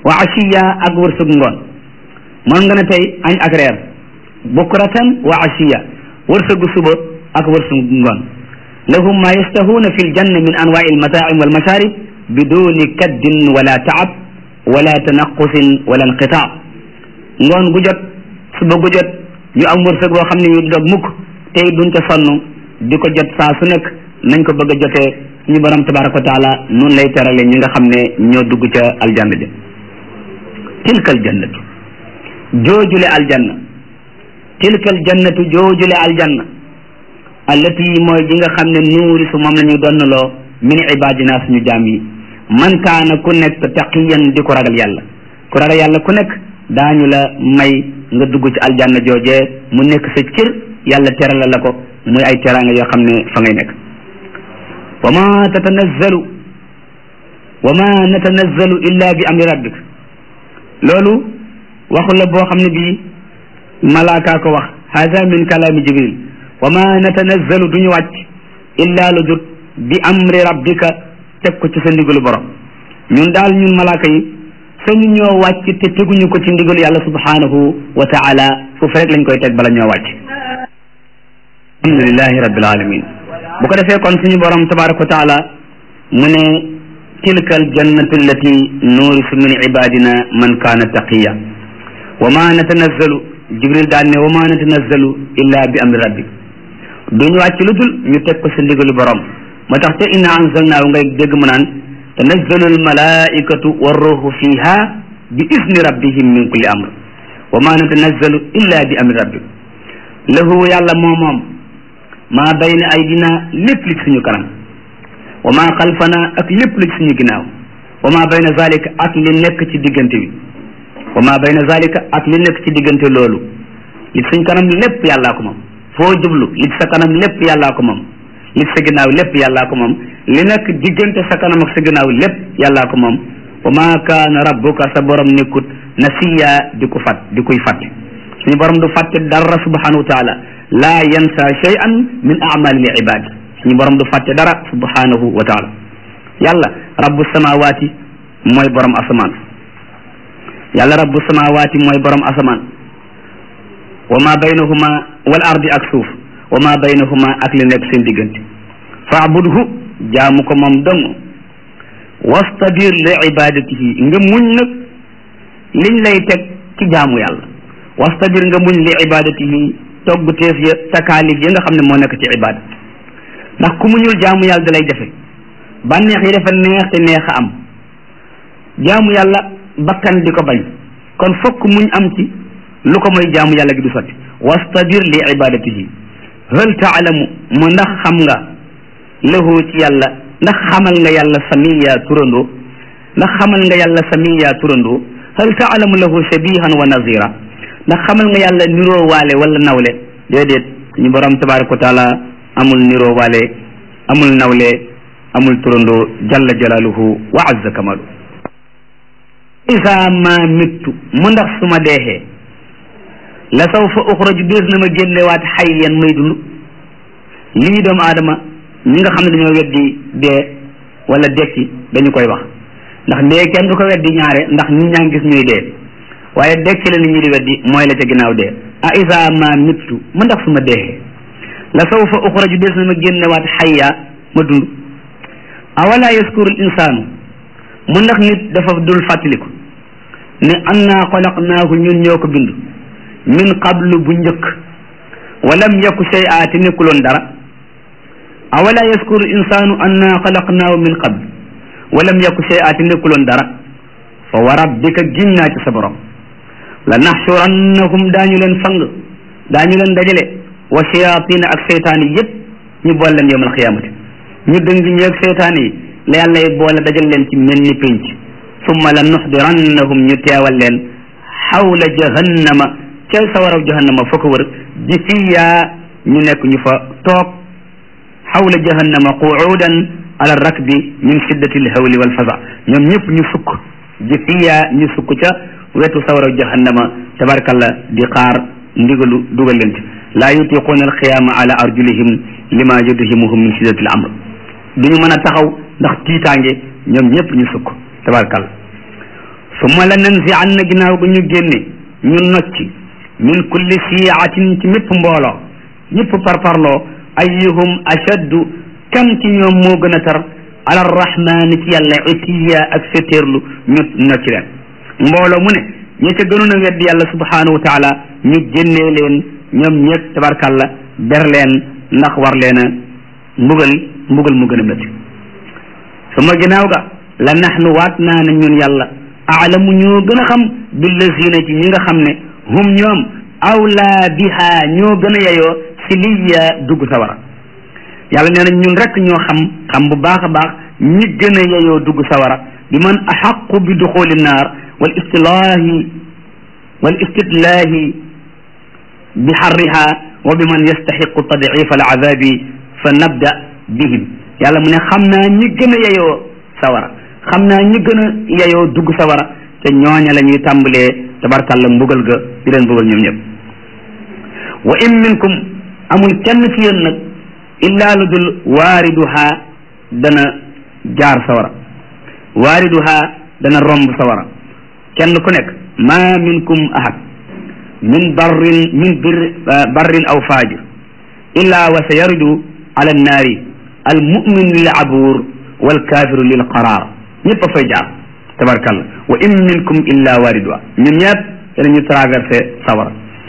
wa ashiya ak wërsëg ngoon mën nga ne tey añ ak reer bukratan wa ashiya wërsëgu suba ak wërsëgu ngoon lahum ma yastahuuna fi ljanna min anwaai almataaim walmasharib biduni kaddin wala taab wala tanaqusin wala inqitaa ngoon gu jot suba gu jot ñu am wërsëg boo xam ne yu dog mukk tey duñ ca sonn di ko jot saa su nekk nañ ko bëgg a jotee suñu borom tabaraka wa taala noonu lay terale ñi nga xam ne ñoo dugg ca aljanna ja tilka aljannatu joojule aljanna tilka aljannatu joojule aljanna allati mooy ji nga xam ne nuuri su moom la ñuy donnaloo min ibadina suñu jaam yi man kaana ku nekk taqiyan di ko ragal yàlla ku ragal yàlla ku nekk daañu la may nga dugg ci aljanna joojee mu nekk sa cër yàlla terala la ko muy ay teraanga yoo xam ne fa ngay nekk wa ma tatanazzalu wa ma natanazzalu illa bi amri rabbik loolu waxu la boo xam ne bii malaaka ko wax hada min kalaami jibril wa ma natanazzalu duñu wàcc illa lu dut bi amri rabbika teg ko ci sa ndigalu borom ñun daal ñun malaaka yi sañu ñoo wàcc te teguñu ko ci ndigalu yàlla subhanahu wa taala foofu rek lañ koy teg bala ñoo wàcc alhamdulilahi rabbil alamin bu ko defee kon suñu borom tabaraka wa taala mu ne tilka aljannatu allati nuurisu min ibadina man kaana taqiya wa ma natanazzalu jibril daan ne wa ma natanazzalu illa bi amri rabbik duñu wàcc lu dul ñu teg ko sa ndigalu borom moo tax te inna anzalnaahu ngay dégg mu naan tanazzalu almalaikatu warruhu fiha bi izni rabbihim min kulli amr wa ma natanazzalu illa bi amri rabbik lahu yàlla moo moom maa bayna aydina lépp li ci suñu kanam wa maa xalfana ak lépp li ci suñu ginnaaw wa maa bayna zalika ak li nekk ci diggante bi wa maa bayna zalika ak li nekk ci diggante loolu li ci suñu kanam lépp yàllaa ko moom foo jublu li ci sa kanam lépp yàllaa ko moom li ci sa ginnaaw lépp yàllaa ko moom li nekk diggante sa kanam ak sa ginnaaw lépp yàllaa ko moom wa maa kaana rabbuka sa borom nekkut nasiya di ko fat di koy fàtte suñu borom du fàtte dara subhanahu wa taala laa yansa shay'an min a'malil ibad suñu borom du fàtte dara subhanahu wa taala yàlla rabbu samawati mooy borom asamaan yàlla rabbu samawati mooy borom asamaan wa ma baynahuma wal ardi ak suuf wa ma baynahuma ak li nekk seen diggante faabudhu jaamu ko moom dong wastabir li ibadatihi nga muñ nag liñ lay teg ci jaamu yàlla wastabir nga muñ li ibadatihi togg teef ya takaalif ya nga xam ne moo nekk ci ibada ndax ku muñul jaamu yàlla da lay jafe bànneex yi dafa neex te neex a am jaamu yàlla bakkan di ko bañ kon fokk muñ am ci lu ko mooy jaamu yàlla gi du sotti wastabir li ibadatihi hal taalamu mu ndax xam nga lahu ci yàlla ndax xamal nga yàlla samiya turandoo ndax xamal nga yàlla samiya turandoo hal taalamu lahu shabihan wa nazira ndax xamal nga yàlla niroo waale wala nawle déedéet ñu borom tabaraka wa taala amul niroo waale amul nawle amul turandoo jalla jalaaluhu wa azza kamalu isa ma mittu mu ndax su ma deexee la sawfa uxraju dees na ma génnewaat xayyan may dund lii doomu aadama ñi nga xam ne dañoo weddi dee wala dekki dañu koy wax ndax dee kenn du ko weddi ñaare ndax nit ñaa ngi gis ñuy dee waaye dekki la nit ñi di weddi mooy la ca ginnaaw dee a isa ma mittu mu ndax su ma deexee la sawfa uxraju dees na ma génnewaat xayya ma dund awala yaskuru l insaanu mu ndax nit dafa dul fàttaliku ne anna xalaqnaahu ñun ñoo ko bind min qablu bu njëkk walam yaku shay'a te nekkuloon dara awala yaskuru insaanu anna xalaqnaahu min qabl walam yaku shay'a te nekkuloon dara fa wa rabbika giñ naa ci sa borom la naxsurannahum daañu leen fang daañu leen dajale wa shayatina ak seytaan yi yëpp ñu boole leen yawmal xiyaamati ñu dëng ñeeg seytaan yi la yàlla yi boole dajal leen ci mel ni pénc summa la nuxdirannahum ñu teewal leen xawla jahannama ca sawaraw jahannama fa ko wër jifiya ñu nekk ñu fa toog xawla jahannama quudan ala rakbi min shiddati alhawli walfaza ñoom ñëpp ñu sukk jifiya ñu sukk ca wetu sawaraw jahannama tabarakallah di xaar ndigalu dugal leen ci laa yutiquuna alxiyaama ala arjulihim lima yudhimuhum min shiddati al amr duñu mën a taxaw ndax tiitaange ñoom ñëpp ñu sukk tabarakallah summa la nanzi an na ginnaaw ga ñu génne ñu nocci min kulli siiatin ci mépp mbooloo ñëpp parparloo ayyuhum ashaddu kan ci ñoom moo gën a tar ala rahmaani ci yàlla itiya ak fétéerlu ñu nocci leen mbooloo mu ne ñi ca gënoon a weddi yàlla subhanahu wa taala ñu génnee leen ñoom ñëpp tabarkàlla ber leen ndax war leen a mbugal mbugal mu gën a métti su ma ginnaaw ga la naxnu waat naa ne ñun yàlla aalamu ñoo gën a xam billazina ci ñi nga xam ne hum ñoom awlaa biha ñoo gën a yeyoo si liya dugg sawara yàlla nee na ñun rek ñoo xam xam bu baax a baax ñi gën a yeyoo dugg sawara bi man axaqu bi duxuli naar wal istilaahi wal istitlaahi bi xarriha wa bi man yastaxiqu tadcifa al azabi fa nabda bihim yàlla mu ne xam naa ñi gën a yeyoo sawara xam naa ñi gën a yeyoo dugg sawara te ñooña la ñuy tàmbalee tabarkàlla mbugal ga di leen mbugal ñoom ñëpp wa in minkum amul kenn ci yéen nag illaa lu dul waariduha dana jaar sawara waariduha dana romb sawara kenn ku nekk ma minkum ahad min barrin min bir barrin aw faajir illaa wa sa yaridu ala annaari al mumin lil abuur wal kaafiru lil qaraar ñëpp a fay jaar tabarkalla wa in minkum illa waariduha ñun ñëpp danañu traversé sawara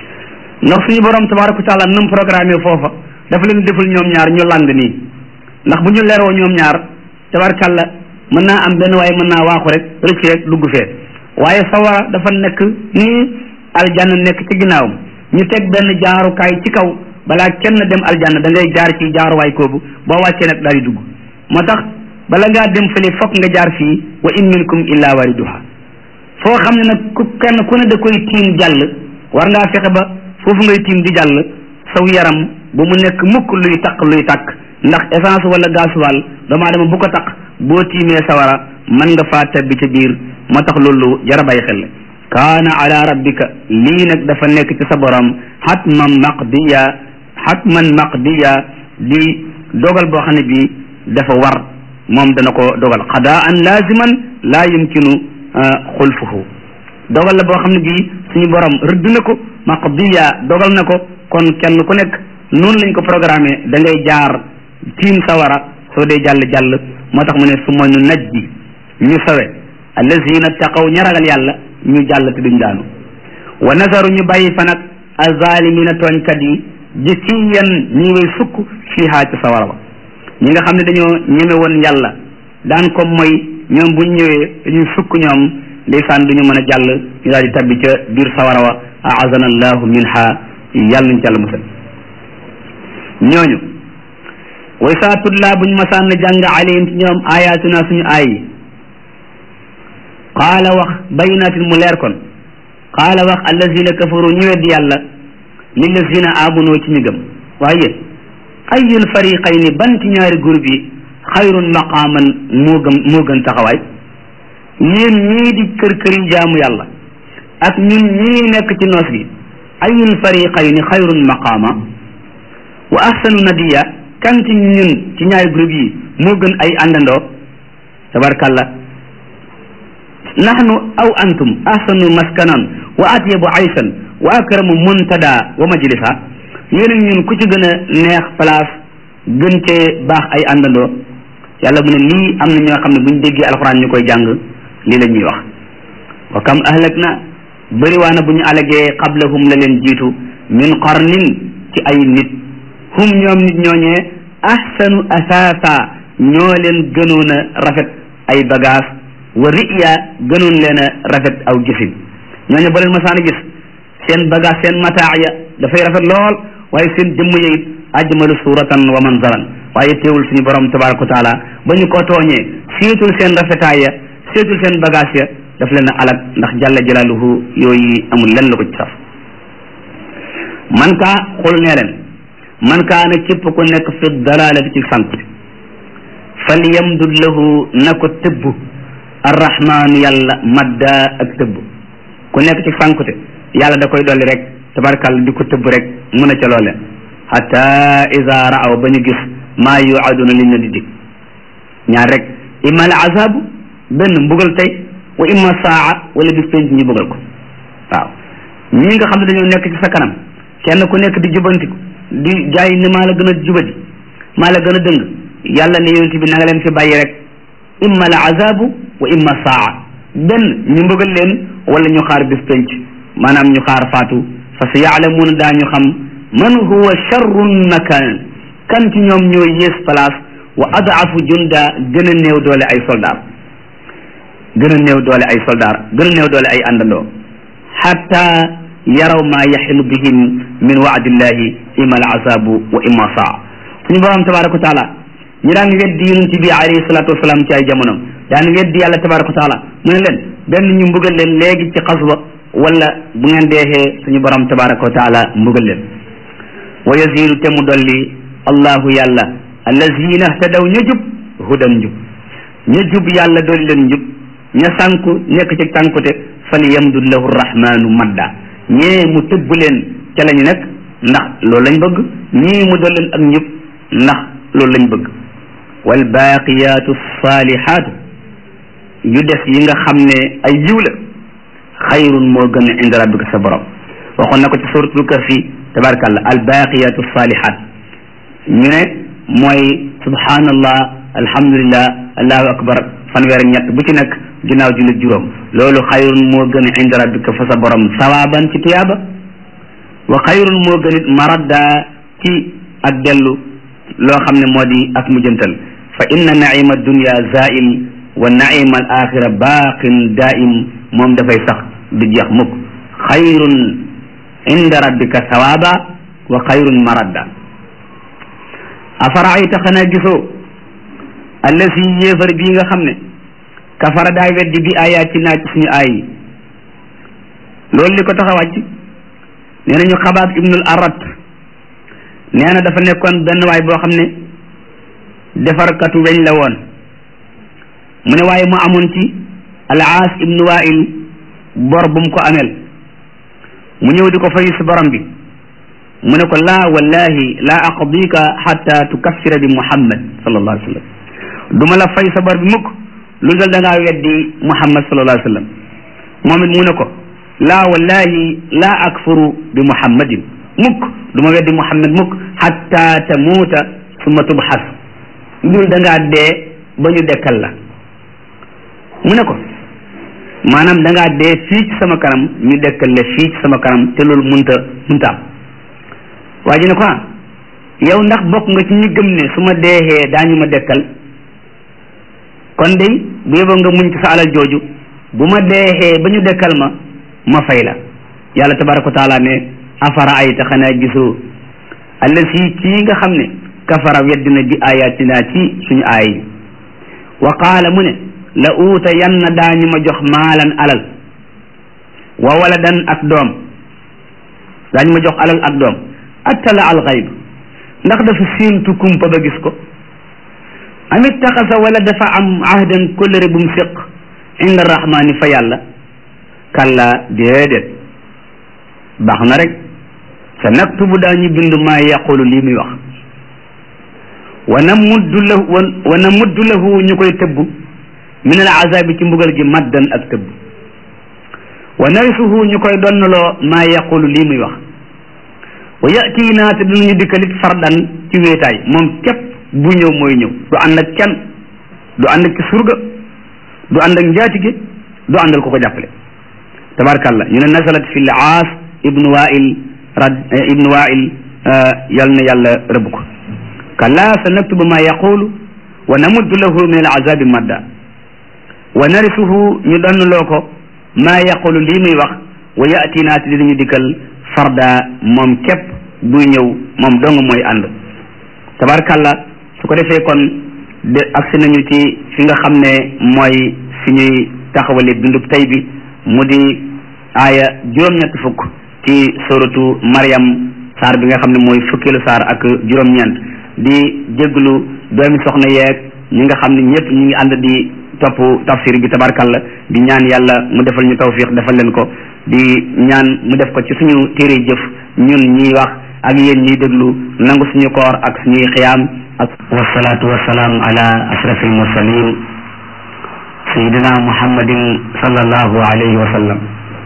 ndax suñu borom tabaraka wa taala nam programme foofa dafa leen deful ñoom ñaar ñu lang nii ndax bu ñu leroo ñoom ñaar tabarkalla mën naa am benn waaye mën naa waaxu rek rëcc rek dugg fee waaye sawara dafa nekk nii aljanna nekk ci ginnaawam ñu teg benn jaarukaay ci kaw balaa kenn dem aljanna da ngay jaar ci jaaruwaay koobu boo wàccee nag daal di dugg moo tax bala ngaa dem fële fokk nga jaar fii wa in minkum illa wariduha foo xam ne nag ku kenn ku ne da koy tiim jàll war ngaa fexe ba foofu ngay tiim di jàll saw yaram bu mu nekk mukk luy takk luy takk ndax essence wala gasoil doomu aadama bu ko takk boo tiimee sawara mën nga faa tabbi ca biir moo tax loolu jara bàyyi xel kaana ala rabbika lii nag dafa nekk ci sa borom xatman maqdiya xatman maqdiya di dogal boo xam ne bii dafa war moom dana ko dogal qadaan laziman laa yumkinu xulfuhu dogal la boo xam ne bii suñu borom rëdd na ko maqdiya dogal na ko kon kenn ku nekk noonu lañ ko programmé da ngay jaar tiim sawara soo dee jàll jàll moo tax mu ne su ma ñu najji ñu sawe allazina taqaw ña ragal yàlla ñu jàll te duñ daanu wa nazaru ñu bàyyi fa nag azalimina tooñkat yi jisiyan ñi way sukk fiihaa ci sawara ba ñi nga xam ne dañoo ñeme woon yàlla daan ko mooy ñoom buñ ñëwee dañuy sukk ñoom ndeysaan duñu mën a jàll ñu daal di tabbi ca biir sawara wa aazana allahu minha yàlla nañ ci yàlla musal ñooñu way saa tutlaa buñ masaan na jàng alayhim ci ñoom ayaatuna suñu aay yi qaala wax bayinaatin mu leer kon qaala wax allazina kafaru ñu weddi yàlla lillazina amunoo ci ñu gëm waaye ayul fariqayni ban ci ñaari groupe yi xayrun maqaaman moo gëm moo gën taxawaay yéen ñii di kër kër yi jaamu yàlla ak ñun ñii nekk ci noos gi ayul fariqayni xayrun maqaama wa ahsanu nadiya kan ci ñun ci ñaari groupe yi moo gën ay àndandoo tabarkalla nahnu aw antum ahsanu maskanan wa atyabu aysan wa akramu muntada wa majlisa yéen ak ñun ku ci gën a neex place gën cee baax ay àndandoo yàlla mu ne lii am na ñoo xam ne buñ déggee alxuraan ñu koy jàng lii la ñuy wax wa kam ahlak na bëriwaana bu ñu alagee qablahum la leen jiitu min qarnin ci ay nit hum ñoom nit ñooñee ahsanu asaasa ñoo leen gënoon a rafet ay bagage wa riya gënoon leen a rafet aw gisin ñooñu ba leen masaan a gis seen bagage seen mataa ya dafay rafet lool waaye seen jëmm ya it ajmalu suratan wa manzaran waaye teewul suñu borom tabaraka wa taala ba ñu ko tooñee seetul seen rafetaay ya seetul seen bagage ya daf leen a alak ndax jalla jalaaluhu yooyu amul lenn la ko ci saf man kaa xul nee leen man kaa na képp ku nekk fi dalalati ci sànq fal yamdud lahu na ko tëbb arrahmaanu yàlla madda ak tëbb ku nekk ci sànkute yàlla da koy dolli rek tabarkàlla di ko tëbb rek mun a ca loole hatta ida raaw ba ñu gis maa yuaduna liñ na di dig ñaar rek imma al azabu benn mbugal tey wa imma saa wala bis penc ñu bëggal ko waaw ñi nga xam ne dañoo nekk ci sa kanam kenn ku nekk di jubantiku di jaay ne maa la gën a jubadi maa la gën a dëng yàlla ne yonent bi na nga leen fi bàyyi rek imma la azabu wa imma saa benn ñu mbëggal leen wala ñu xaar bis penc maanaam ñu xaar faatu fa sa yaalamuuna daañu xam man huwa charrun makan kan ci ñoom ñooy yées place wa adaafu junda gën a néew doole ay soldaar gën a néew doole ay soldaar gën a néew doole ay àndandoo xatta yaraw ma yaxilu bihim min waadillahi ima al azabu wa ima saa suñu borom tabaraka wa taala ñi daan weddi yonent bi alayhi salatu wasalaam ci ay jamonom daan weddi yàlla tabaraka wa taala mu ne leen benn ñu mbugal leen léegi ci xaswa wala bu ngeen deexee suñu borom tabaraka wa taala mbugal leen wa yazidu te mu dolli allahu yàlla allazina htadaw ña jub hudan njub ña jub yàlla dolli leen njub ña sànku nekk ci tànkute fali yamdud lahu rahmanu madda ñee mu tëbb leen ca lañu nekk ndax loolu lañ bëgg ñii mu dolli leen ak njub ndax loolu lañ bëgg wal baqiyatu salihaatu yu des yi nga xam ne ay yiw la xayrun moo gën a inda rabbika sa borom waxoon na ko ci suratul kahfi tabarakallah al baqiyatu salihat ñu ne mooy subhanallah alhamdulillah allahu akbar fanweer ak ñett bu ci nekk ginnaaw jullit juróom loolu xayrun moo gën a inda rabbika fa sa borom sawaban ci tiyaaba wa xayrun moo gën it maradda ci ak dellu loo xam ne moo di ak mujjantal fa inna naima dunya zail wa naima al axira baqin daim moom dafay sax du jeex mukk xayrun inda rabbika sawaba wa xayrun maradda afaraayta xanaa gisoo allasi yéefar bii nga xam ne kafara daa weddi bi ayaati naa ci suñu aay yi loolu li ko tax a wàcc nee nañu xabaab ibnul arat nee na dafa nekkoon benn waay boo xam ne defarkatu weñ la woon mu ne waaye mu amoon ci alaas ibnu wail bor bu mu ko amel mu ñëw di ko fay si borom bi mu ne ko laa wallahi laa aqdika xatta tukaffira bi muhammad sallallahu alayhi wa sallam du ma la fay sa bor bi mukk lu dal da ngaa weddi muhammad sallallahu alayhi wa sallam moom it mu ne ko laa wallahi laa akfuru bi muhammadin mukk du ma weddi muhammad mukk xatta tamuuta summa tubxas dul da ngaa dee ba ñu dekkal la mu ne ko maanaam da ngaa dee fii ci sama kanam ñu dekkal la fii ci sama kanam te loolu munta munta am waa ji ne ko ah yow ndax bokk nga ci ñi gëm ne su ma deexee daañu ma dekkal kon de bu yeboo nga muñ ci sa alal jooju bu ma deexee ba ñu dekkal ma ma fay la yàlla tabaraka wa taala ne afara ayta xanaa gisoo allasi kii nga xam ne kafara weddina bi ayatina ci suñu aay yi wa qaala mu ne la uuta yanna daañu ma jox maalan alal wa waladan ak doom daañu ma jox alal ak doom attala al xayb ndax dafa séentu kumpa ba gis ko amit taxasa wala dafa am ahdan kóllëre bu mu séq inda rahmaani fa yàlla kalla déedéet baax na rek sa naktubu daañu bind maa yaqulu lii muy wax wa namuddu lahu wa namuddu lahu ñu koy tëbb min al azabi ci mbugal gi maddan ak tëbb wa narisuhu ñu koy donnaloo maa yaqulu lii muy wax wa yatiina te dinañu dikkalit fardan ci wéetaay moom képp bu ñëw mooy ñëw du ànd ak kenn du ànd ak ci surga du ànd ak njaatige du àndal ko ko jàppale tabarkàllah ñu ne nasalat fi l aas ibnu wail rad ibnu wail yal na yàlla rëbb ko kalla sa naktubu ma yaqulu wa namuddu lahu min al azabi madda wa narisuhu ñu donnloo ko maa yaqulu lii muy wax wa yatiina te dinañu dikkal farda moom képp buy ñëw moom dong mooy ànd tabarkalla su ko defee kon de agsi nañu ci fi nga xam ne mooy fi ñuy taxawale bindub tey bi mu di aaya juróom-ñett fukk ci suratu Maryam saar bi nga xam ne mooy fukkeelu saar ak juróom-ñeent di jéglu doomi soxna yeeg ñi nga xam ne ñëpp ñi ngi ànd di topp tafsir bi tabarkalla di ñaan yàlla mu defal ñu tawfiq defal leen ko di ñaan mu def ko ci suñu téere jëf ñun ñiy wax ak yéen ñiy déglu nangu suñu koor ak suñuy xiyaam ak wasalaatu wasalaam ala ashrafil mursalin sayidina muhammadin sallallahu alayhi wa sallam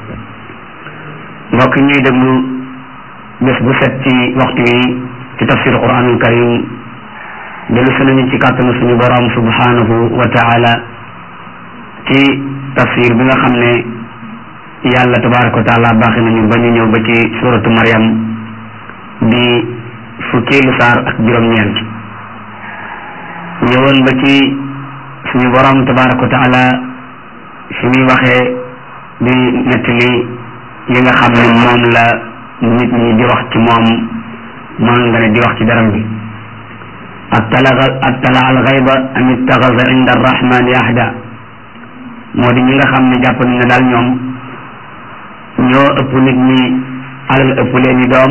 mbokk ñuy déglu bés bu set ci waxtu yi ci tafsir quranul karim dellu si nañu ci kàttanu suñu borom subhanahu wa taala ci tafsir bi nga xam ne yàlla tabaraka wa taala baaxi nañu ba ñu ñëw ba ci suratu Maryam di fukkeelu saar ak juróom-ñeent ñëwoon ba ci suñu borom tabaraka wa taala fi muy waxee di nettali yi nga xam ne moom la nit ñi di wax ci moom mën nga ne di wax ci daram bi attala attala al xayba am ittaxasa inda arrahmani ahda moo di ñi nga xam ne jàpp nañ ne daal ñoom ñoo ëpp nit ñi alal ëpp leen i doom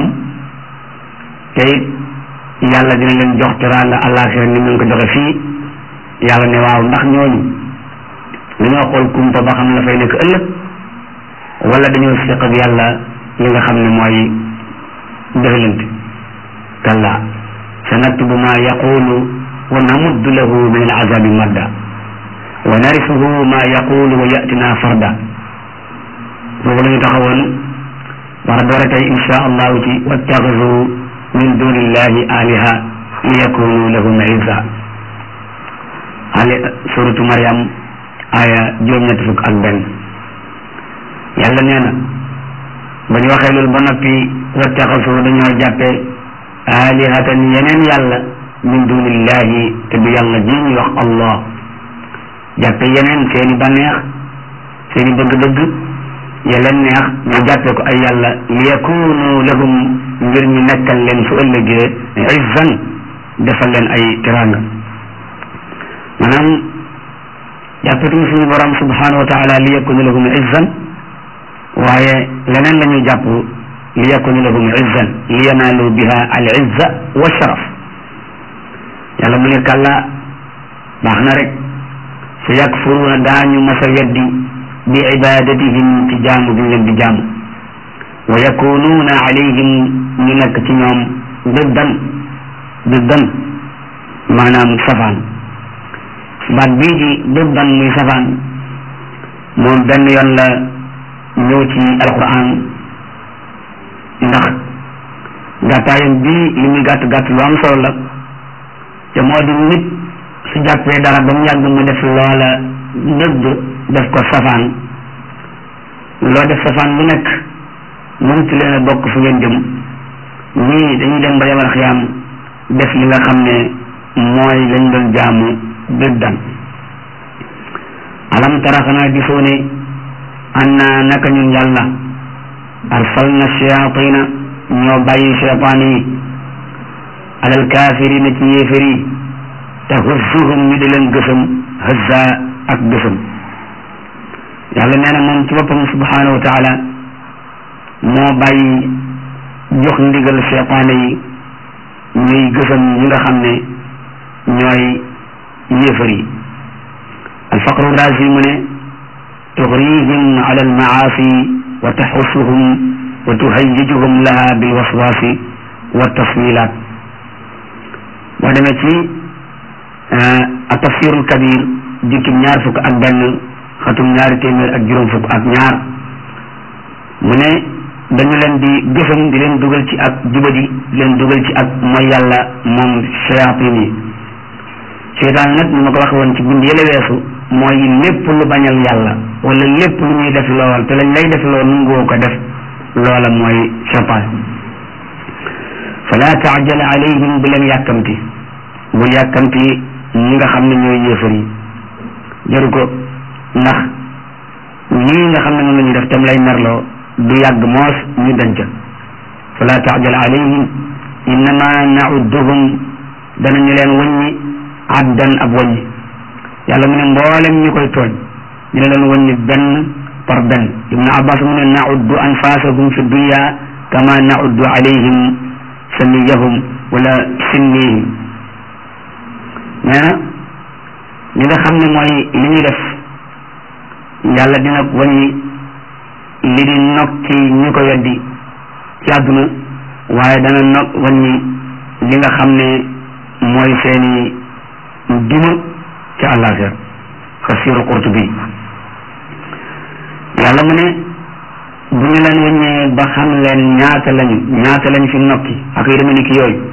te it yàlla dina leen jox teraanga àllaaxira ni mu ko joxe fii yàlla ne waaw ndax ñooñu dañoo xool kumpa ba xam la fay nekk ëllëg wala dañoo siq ak yàlla li nga xam ne mooy defalante kalla sa naktubu ma yaqulu wa namuddu lahu min al azabi madda wa narisuhu ma yaqulu wa yatina farda foofu la ñu taxawoon war a doore tey insha allahu ci wattaxisu min dunillahi aliha liyakunu lahum izza ali suratu Maryam aya juróom-ñetti fukk ak benn yàlla nee na ba ñu waxee loolu ba noppi wattaxasu dañoo jàppe alihatan yeneen yàlla min dunillahi te du yàlla ji ñuy wax allah jàppe yeneen seeni bànneex seeni bëgg-bëgg ya leen neex ñu jàppe ko ay yàlla liyakunu lahum ngir ñu nekkal leen su ëllëgee izzan defal leen ay teraanga maanaam jàppetuñu suñu borom subhanahu wa taala liyakunu lahum izzan waaye leneen la ñuy jàpp li yakunu lahum izzan li yanaalu biha al izza wa sharaf yàlla mu ne kàlla baax na rek sa yakfuruuna daañu mas a weddi bi ibadatihim ci jaamu bi ñu leen di jaamu wa yakunuuna alayhim ñu nekk ci ñoom diddan diddan maanaam safaan baat bii di diddan muy safaan moom benn yoon la ñëw ci alquran ndax gàttaayam bii li muy gàtt gàtt lu am solo la te moo di nit su jàppee dara ba mu yàgg mu def loola dëgg def ko safaan loo def safaan lu nekk mënut leen a bokk fu ngeen jëm ñii dañuy dem ba yamal xiyaam def li nga xam ne mooy lañ doon jaamu dëddan alam tara xanaa gisoo ne anna naka ñun yàlla arsalna shayatina ñoo bàyyi cheytaan yi alal kaafirina ci yéefar yi tahussuhum ñu di leen gësam hëzza ak gësam yàlla nee na moom ci boppam subhanahu wa taala moo bàyyi jox ndigal cheytaan yi ñuy gësam ñi nga xam ne ñooy yéefar yi alfaqru razi mu ne تغريهم على المعاصي وتحثهم وتهيجهم لها بالوسواس والتصويلات ودمتي التفسير الكبير جيكم ñaar fukk ak benn xatum ñaari téeméer ak juróom fukk ak ñaar mu ne dañu leen di gësam di leen dugal ci ak jubadi di leen dugal ci ak mooy yàlla moom shayatin yi seytaan nag ni ma ko waxe woon ci bind yële weesu mooy lépp lu bañal yàlla wala lépp lu ñuy def lool te lañ lay def lool nungoo ko def loola mooy seytaan fala taajal alayhim bu leen yàkkamti bul yàkkamti ñi nga xam ne ñooy yéefar yi jaru ko ndax lii nga xam ne moom la ñuy def tam lay merloo du yàgg moos ñu denc fala taajal alayhim innama naudduhum danañu leen wëññi addan ab wëññi yàlla mu ne mboolem ñu koy tooñ ñu ne leen wëññi benn par benn ibnu abbas mu ne nauddu anfasahum fi dunya kama nauddu alayhim samiyahum wala sinnihim nee na li nga xam ne mooy li ñuy def yàlla dina wàññi li di nokki ñu ko weddi ci àdduna waaye dana nok wàññi li nga xam ne mooy seeni duma ci àllaaxira tafsiru Qurtubi yàlla mu ne bu ñu leen wëññee ba xam leen ñaata lañu ñaata lañu fi nokki ak yu demee ni ki yooyu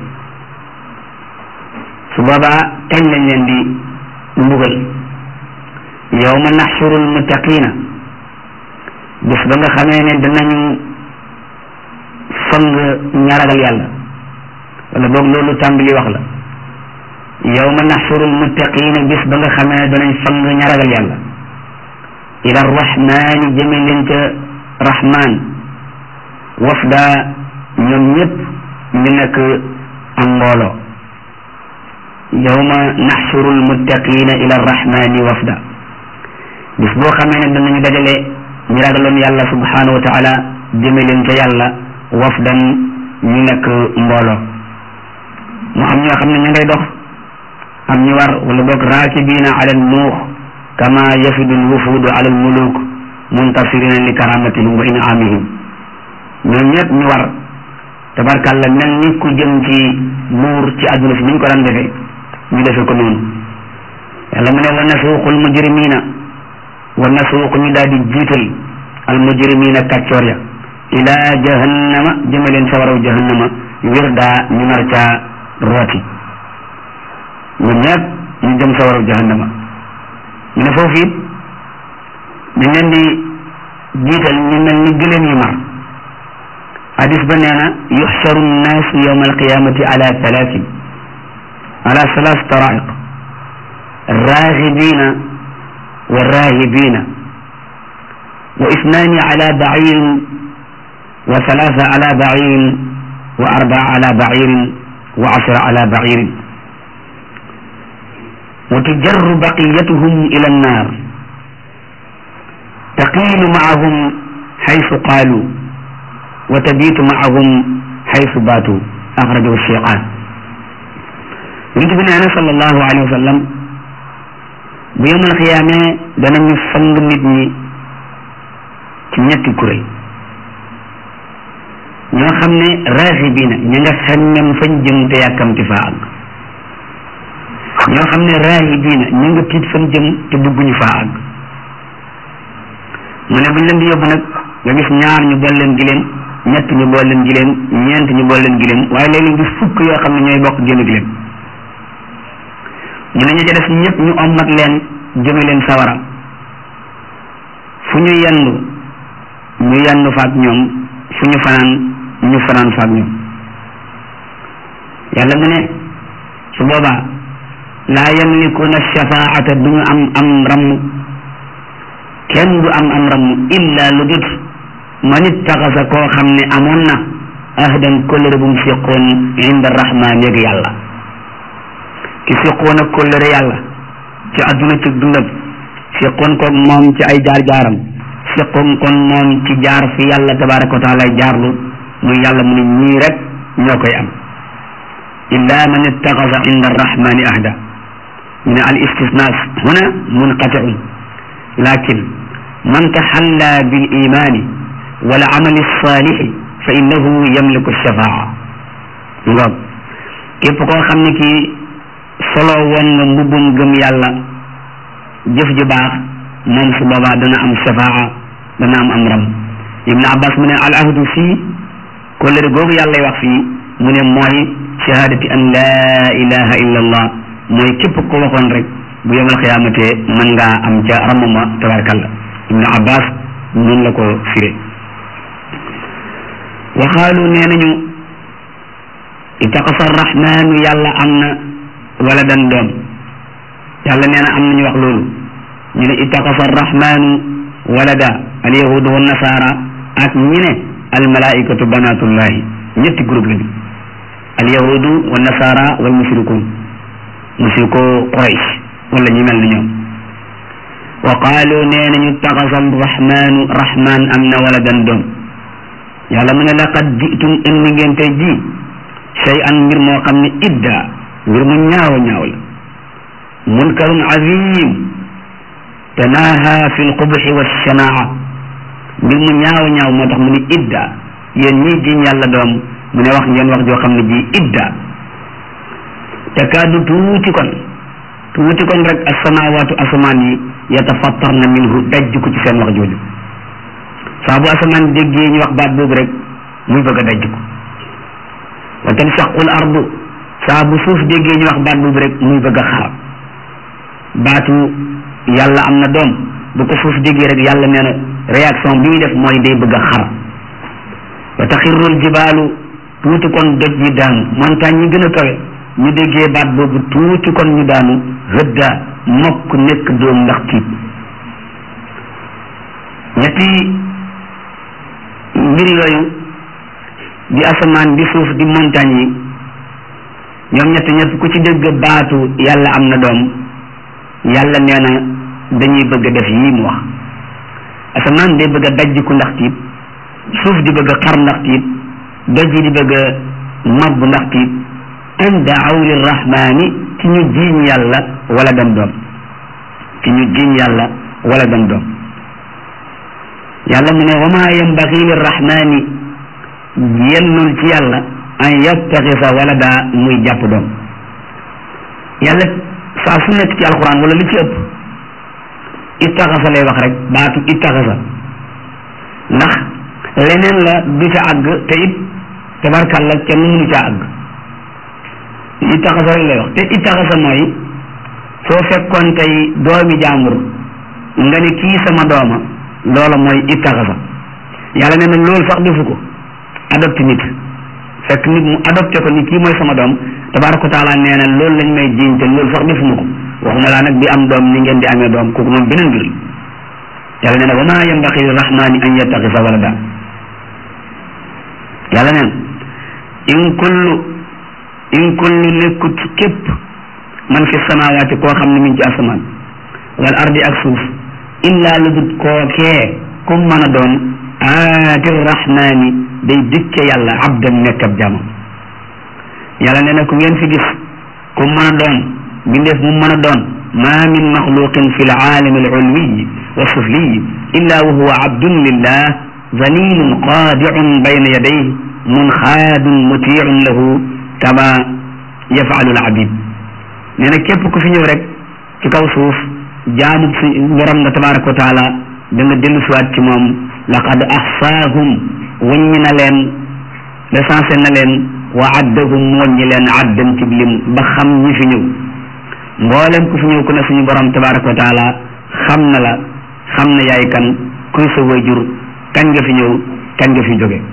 su boobaa kañ lañ leen di mbugal yawma naxshuru almuttaqina bis ba nga xamee ne danañu fang ñaragal yàlla wala boog loolu tàmbali wax la yawma naxshuru almuttaqina bis ba nga xamee ne danañ fang ñaragal yàlla ila arrahmani jëme leen ca rahman wafda ñoom ñëpp ñu nekk am mbooloo yawma naxshuru almuttaqina ila arrahmani wafda bis boo xamee ne danañu dajale ñu ragaloon yàlla subhanahu wa taala jëme leen ca yàlla wafdan ñu nekk mbooloo mu am ñoo xam ne ñu ngay dox am ñu war wala boog raakibina ala nuux kama yafidu lwufudu ala almuluk muntasirina li karamatihim wa inamihim ñoom ñëpp ñu war tabarkàlla mel ni ku jëm ci buur ci àdduna si ni ñu ko daan defee ñu defee ko noonu yàlla mu ne wa nasuuqu almujrimina wa nasuuqu ñu daal di jiital almujrimina kàccoor ya ila jahannama jëme leen sawaraw jahannama wirda ñu nar caa rooti ñoom ñëpp ñu jëm sawaraw jahannama ñu ne foofu it dañ leen di jiital ñu mel ni gëléem yu mar hadis ba nee na yuxsaru nnaasu yowma alqiyamati ala thalaatin ala thalath taraiq raghibina wa rahibina wa ithnaani ala bacirin wa thalatha ala bacirin wa arbaa ala bacirin wa ashra ala bacirin wa tujarru baqiyatuhum ila annar taqiilu maahum xaysu qaalu wa tabiitu maahum xaysu baatu axrajahu cheyqaan yonent bi nee na sallallahu alayhi wa sallam bu yemal xiyaamee danañu fang nit ñi ci ñetti kuréel ñoo xam ne raaxibiina ña nga xemmem fañ jëm te yàkkamti faa àgg ñoo xam ne raahibiina ñu nga tiit fan jëm te bëgguñu faa àgg mu ne buñ leen di yóbbu nag nga gis ñaar ñu bool leen gileem ñett ñu bool leen gileem ñeent ñu bool leen gileem waaye léeg-léeg gis fukk yoo xam ne ñooy bokk génn gileem mu ne ñu ca def ñëpp ñu ommat leen jëme leen sawara fu ñu yendu ñu yendu faak ñoom fu ñu fanaan ñu fanaan faak ñoom yàlla mu ne su boobaa laa yamlikuuna shafaata du ñu am am ramm kenn du am am ramm illa lu dut man ittaxasa koo xam ne amoon na ahdan kóllëre bu mu séqoon inda rahman yëg yàlla ki séqoon ak kóllëre yàlla ci adduna ci dundam séqoon koog moom ci ay jaar-jaaram séqoon kon moom ci jaar fi yàlla tabaraka wa taala jaarlu muy yàlla mu ne ñii rek ñoo koy am illa man ittaxasa inda arrahmani ahda ñu ne al istisnas huna munqatiun lakin man taxalla bil imani wal amali salixi fa innahu yamliku shafaa ngoog képp koo xam ne kii solo woon nga mbubbum gëm yàlla jëf ju baax moom su boobaa dana am shafaa dana am am ram ibnu abbas mu ne al ahdu fii kóllëre googu yàllay wax fii mu ne mooy shahadati an laa ilaha illa allah mooy képp ko waxoon rek bu yemal xiyaamate mën ngaa am ca ramama tabarakallah ibnu abbas noonu la ko firé waxaalu nee nañu itaqasa arrahmanu yàlla am na wala dan doom yàlla nee na am nañu wax loolu ñu ne itaqasa arrahmanu walada alyahudu wa nasara ak ñi ne almalaikatu banatullahi ñetti groupe lañu alyahudu wa nasara wal mushrikun mushriko quraish wala ñi mel ni ñoom wa qaalu nee nañu taxasa rahmanu rahman am na wala dan doom yàlla mu ne laqad jitum indi ngeen tey ji shay an mbir moo xam ne idda mbir mu ñaaw a ñaaw la munkarun azim tanaha fi lqubxi walshanaa mbir mu ñaaw a ñaaw moo tax mu ne idda yéen ñii jiñ yàlla doom mu ne wax ngeen wax joo xam ne ji idda takaadu tuuti kon tuuti kon rek asamawaatu asamaan yi yatafattarna minhu dajj ko ci seen wax jooju saa bu asamaan déggee ñu wax baat boobu rek muy bëgg a dajj ko wa tanshaqul ardu saa bu suuf déggee ñu wax baat boobu rek muy bëgg a xar baatu yàlla am na doom bu ko suuf déggee rek yàlla nee na réaction bi muy def mooy day bëgg a xar wa taxirrul jibaalu tuuti kon doj yi daanu montagne yi gën a kawe ñu déggee baat boobu tuuti kon ñu daanu hëdda mokk nekk doom ndax tiit ñetti mbir yooyu di asamaan di suuf di montagne yi ñoom ñett ñett ku ci dégg baatu yàlla am na doom yàlla nee na dañuy bëgg a def yii mu wax asamaan day bëgg a dajjiku ndax tiit suuf di bëgg a xar ndax tiit doj yi di bëgg a mab ndax tiit an daaw lirrahmani ci ñu jiiñ yàlla wala dem doom ci ñu jiiñ yàlla wala dem doom yàlla mu ne wa ma yambaxi lirrahmani yennul ci yàlla an yattaxisa wala daa muy jàpp doom yàlla saa su nekk ci alquran wala li ci ëpp ittaxasa lay wax rek baatu ittaxasa ndax leneen la du ca àgg te it tabarkàlla kenn mënu caa àgg ittaxasa rek lay wax te ittaxasa mooy soo fekkoon tey doomi jaambur nga ni kii sama dooma loola mooy ittaxasa yàlla nee na loolu sax defu ko adopté nit fekk nit mu adopté ko ni kii mooy sama doom tabaraka taala nee na loolu lañ may jiiñ te loolu sax defuma ko waxuma laa nag di am doom ni ngeen di amee doom kooku moom beneen mbir yàlla nee na wa ma yambaxi lirrahmani an yattaxisa walada yàlla neen in kullu in kullu nekkut képp man fi samawaati koo xam ne mi ngi ci asamaan wal ardi ak suuf illa lu dut kookee kum mën a doon aati rahmani day dikke yàlla abdan nekk ab jaamam yàlla nee na ku ngeen fi gis kum mën a doon bindeef mu mën a doon ma min maxluqin fi laalami alulwiyi wa sufliyi illa wa huwa abdun lillah zalilun qaadiun bayna yadayhi munxaadun mutiicun lahu kama yafalu alabid nee na képp ku fi ñëw rek ci kaw suuf jaamub si borom nga tabaraka wa taala da nga dellu siwaat ci moom laqad axsaahum wàññi na leen recensé na leen wa addahum wàññi leen addan ci lim ba xam ñi fi ñëw mboolem ku fi ñëw ku ne suñu borom tabaraka wa taala xam na la xam na yaay kan kuy sa wayjur kañ nga fi ñëw kañ nga fi jóge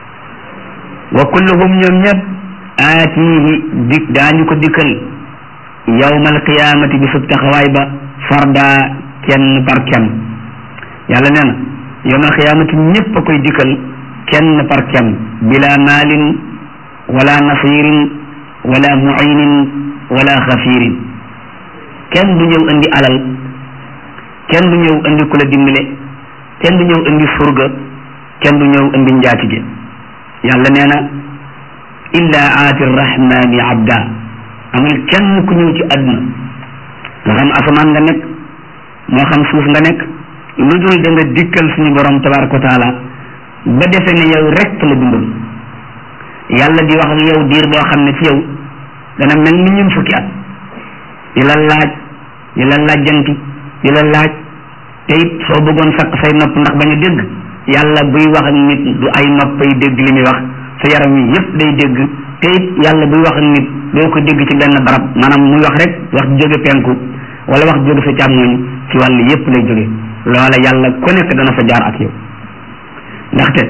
wa kulluhum ñoom ñëpp aatihi dik daañu ko dikkal yawmal qiyaamati bi sub taxawaay ba farda kenn par kenn yàlla nee na yawmal qiyaamati ñëpp a koy dikkal kenn par kenn bila maalin wala nasirin wala muinin wala xafirin kenn du ñëw indi alal kenn du ñëw indi ku la dimbale kenn du ñëw indi surga kenn du ñëw indi njaatige yàlla nee na illa aati rahmani abda amul kenn ku ñëw ci àdduna moo xam asamaan nga nekk moo xam suuf nga nekk lu dul da nga dikkal suñu borom tabaraka wa taala ba defe ne yow rek la dundal yàlla di wax ak yow diir boo xam ne ci yow dana mel ni ñun fukki at di la laaj di la laajjanti di la laaj te it soo bëggoon sakk say nopp ndax bañ a dégg yàlla buy wax ak nit du ay noppay dégg li muy wax sa yaram yi yépp day dégg te it yàlla buy wax ak nit doo ko dégg ci benn barab maanaam muy wax rek wax jóge penku wala wax jóge sa càmmoñ ci wàll yépp lay jóge loola yàlla ku nekk dana fa jaar ak yow ndaxte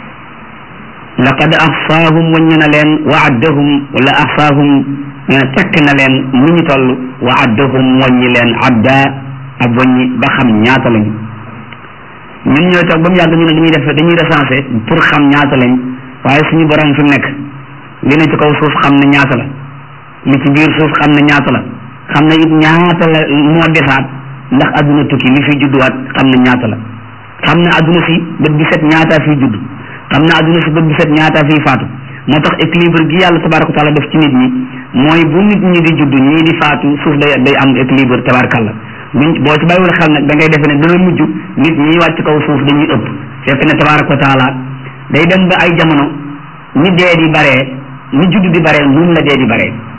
laqad ahsaahum waññi na leen wa addahum wala ahsaahum tekk na leen ni ñu toll wa addahum waññi leen adda ab waññi ba xam ñaata lañu ñun ñooy toog ba mu yàgg ñu ne dañuy def dañuy recensé pour xam ñaata lañ waaye suñu borom fi mu nekk li ne ci kaw suuf xam ne ñaata la li ci biir suuf xam ne ñaata la xam ne it ñaata la moo desaat ndax adduna tukki li fi judduwaat xam ne ñaata la xam ne adduna si bët bi set ñaataa fiy judd xam ne adduna si bët bi set ñaataa fiy faatu moo tax équilibre gi yàlla tabaraka taala def ci nit ñi mooy bu nit ñi di judd ñii di faatu suuf day day am équilibre tabarakalla buñ boo ci bàyyiwul xel nag da ngay defe ne dana mujj nit ñi wàcc kaw suuf dañuy ëpp fekk ne tabaraka taala day dem ba ay jamono ni dee di baree ni judd di baree nun la dee di baree